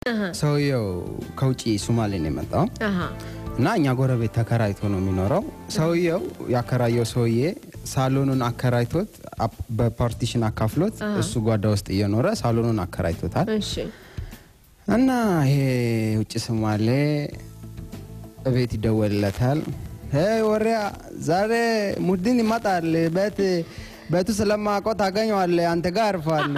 ሰውየው ከውጭ ሱማሌ ነው የመጣው አሃ እና እኛ ጎረቤት ተከራይቶ ነው የሚኖረው። ሰውየው ያከራየው ሰውዬ ሳሎኑን አከራይቶት አፕ- በፓርቲሽን አካፍሎት እሱ ጓዳ ውስጥ እየኖረ ሳሎኑን አከራይቶታል። እሺ እና ይሄ ውጭ ሶማሌ እቤት ይደወልለታል። ሄይ ወሪያ ዛሬ ሙድን ይመጣል ቤት ቤቱ ስለማውቀው ታገኘዋለህ፣ አንተ ጋር አርፏል።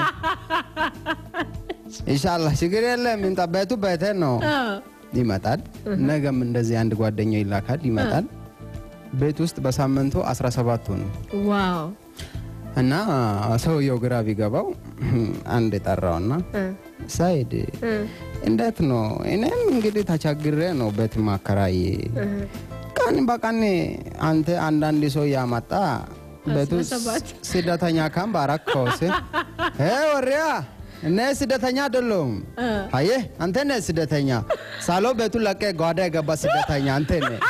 ኢንሻላህ ችግር የለም ይምጣ፣ ቤቱ ቤቴ ነው። ይመጣል። ነገም እንደዚህ አንድ ጓደኛው ይላካል፣ ይመጣል። ቤት ውስጥ በሳምንቱ 17 ሆኑ ዋው እና ሰውየው ግራ ቢገባው አንድ የጠራውና ሳይድ እንዴት ነው? እኔም እንግዲህ ተቸግሬ ነው ቤት ማከራይ ቀን በቀን አንተ አንዳንድ ሰው ያመጣ ቤቱ ስደተኛ ካም ባረከው ስ ወሪያ እኔ ስደተኛ አይደለሁም። አየ አንተ ነህ ስደተኛ። ሳሎ ቤቱ ለቀ ጓዳ የገባ ስደተኛ አንተ ነህ።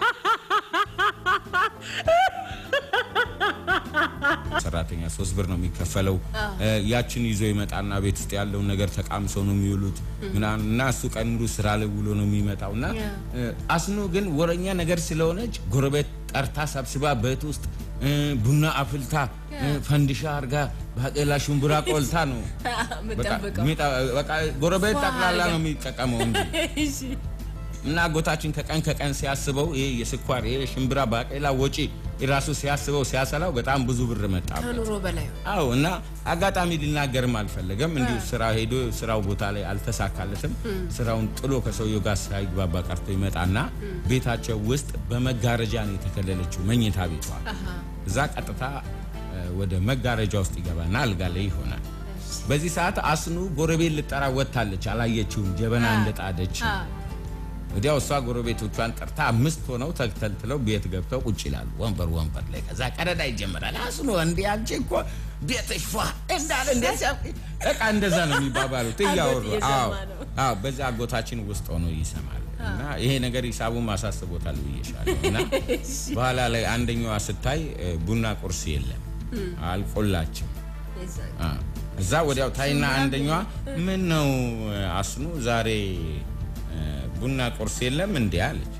ሰራተኛ ሶስት ብር ነው የሚከፈለው። ያችን ይዞ ይመጣና ቤት ውስጥ ያለውን ነገር ተቃምሰው ነው የሚውሉት ምናምን እና እሱ ቀን ሙሉ ስራ ላይ ውሎ ነው የሚመጣው እና አስኑ ግን ወረኛ ነገር ስለሆነች ጎረቤት ጠርታ ሰብስባ ቤት ውስጥ እ፣ ቡና አፍልታ እ፣ ፈንዲሻ አርጋ ባቄላ ሽምቡራ ቆልታ ነው በቃ ሚጣ- በቃ ጎረቤት ጠቅላላ ነው የሚጠቀመው እንጂ እና አጎታችን ከቀን ከቀን ሲያስበው ይሄ የስኳር ይሄ ሽምብራ ባቄላ ወጪ ራሱ ሲያስበው ሲያሰላው በጣም ብዙ ብር መጣበት። ከኑሮ በላይ አዎ እና አጋጣሚ ሊናገርም አልፈለገም። እንዲሁ ስራ ሄዶ ስራው ቦታ ላይ አልተሳካለትም። ስራውን ጥሎ ከሰውየው ጋር ሳይግባባ ቀርቶ ይመጣና ቤታቸው ውስጥ በመጋረጃ ነው የተከለለችው መኝታ ቤቷ። እዛ ቀጥታ እ፣ ወደ መጋረጃ ውስጥ ይገባና አልጋ ላይ ይሆናል። በዚህ ሰዓት አስኑ ጎረቤት ልጠራ ወጥታለች። አላየችውም ጀበና እንደጣደች ወዲያው እሷ ጎረቤቶቿን ጠርታ አምስት ሆነው ተተልትለው ቤት ገብተው ቁጭ ይላሉ፣ ወንበር ወንበር ላይ። ከዛ ቀረዳ ይጀምራል። አስኖ እንዲ አንቺ እኮ ቤትሽ ፏ እንዳለ እንደዚያ በቃ እንደዛ ነው የሚባባሉት እያወሩ። አዎ አዎ፣ በዛ አጎታችን ውስጥ ሆኖ ይሰማል። እና ይሄ ነገር ሂሳቡን ማሳስቦታል ብዬሻለሁ። እና በኋላ ላይ አንደኛዋ ስታይ እ፣ ቡና ቁርስ የለም አልቆላችም። አ፣ እዛ ወዲያው ታይና አንደኛዋ ምን ነው አስኑ ዛሬ እ፣ ቡና ቁርስ የለም እንዴ አለች።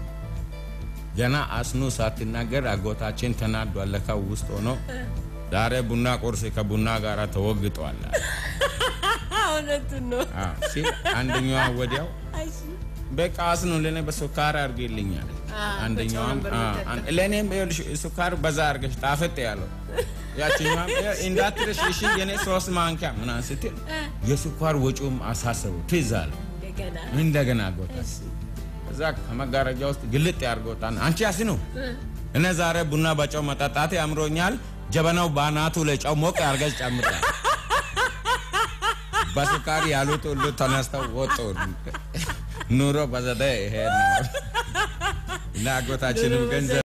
ገና አስኑ ሳትናገር አጎታችን ተናዷል። ለካ ውስጥ ሆኖ ዛሬ ቡና ቁርስ ከቡና ጋር ተወግጧል አለ። እውነቱን ነው። አዎ ሲል አንደኛዋ ወዲያው በቃ አስኑ ለኔ በሱካር አድርጌልኝ አለች። አንደኛዋም አ፣ አን- ለእኔም ይኸውልሽ ሱካር በዛ አድርገሽ ጣፈጥ ያለው ያችኛዋም ይኸው እንዳትረሽ እሺ የኔ ሶስት ማንኪያ ምናምን ስትል የሱኳር ወጪውም አሳሰቡ ትዝ አለ። እንደገና እንደገና አጎታ እዛ ከመጋረጃ ውስጥ ግልጥ ያርጎታል። አንቺ ያስኑ እነ ዛሬ ቡና በጨው መጠጣቴ ያምሮኛል። ጀበናው ባናቱ ላይ ጨው ሞቅ አርገሽ ጨምራል። በስካሪ ያሉት ሁሉ ተነስተው ወጡ። ኑሮ በዘደ ይሄ ነው እና አጎታችንም ገንዘብ